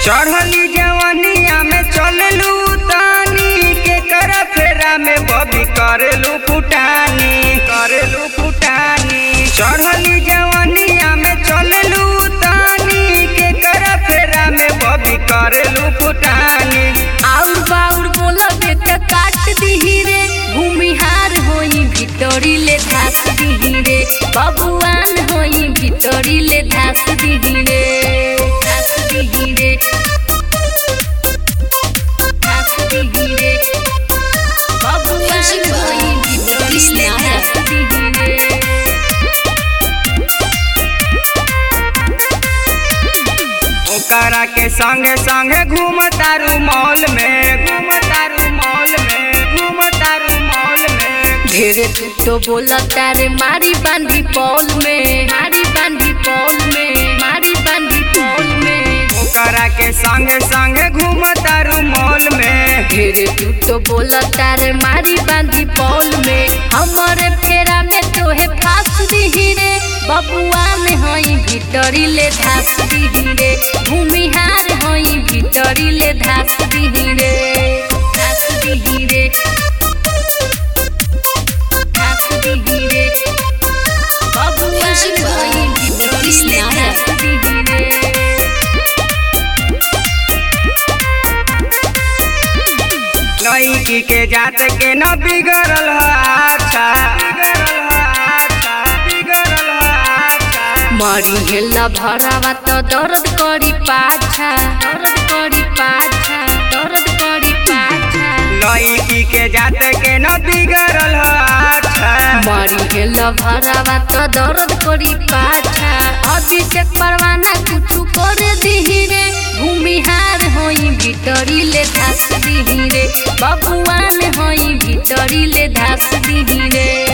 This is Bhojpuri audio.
चढ़ली जवनिया में चललू तानी के कर फेरा में बबी करेलू फुटानी करेलू फुटानी चढ़ली जवनिया में चललू तानी के कर फेरा में बबी करेलू फुटानी आउर बाउर बोलबे त काट दिही रे भूमिहार होई भितरी ले धास दिही रे बबुआन होई भितरी ले धास दिही रे धास दिही रे धास दिही रे बबुआन होई भितरी ले धास दिही रे ओकरा के संगे संगे घूमतारू मॉल में घूमतारू मॉल में घूमतारू मॉल में ढेरे तू तो बोला तारे मारी बांधी पौल में मारी बांधी पौल में मारी बांधी पौल में ओकरा के संगे संगे घूमतारू मॉल में ढेरे तू तो बोला तारे मारी बांधी पौल में हमारे फेरा में तोहे फास दिही रे बबुआ में हई भीतरी ले धास दिही रे भूमिहार हई भीतरी ले धास दिही रे धास दिही रे धास दिही रे बबुआ में हई भीतरी ले धास दिही रे लड़की के जात के न बिगड़ल ह अच्छा बिगड़ल ह अच्छा बिगड़ल ह अच्छा मरी हेला भरावा त दर्द करी पाछा दर्द करी पाछा दर्द करी पाछा लड़की के जात के न बिगड़ल ह अच्छा मरी हेला भरावा त दर्द करी पाछा अभिषेक परवाना कुछु करे दिही रे भूमिहार होई भीतरी ले धास दिही रे बबुआन होई भीतरी ले धास दिही रे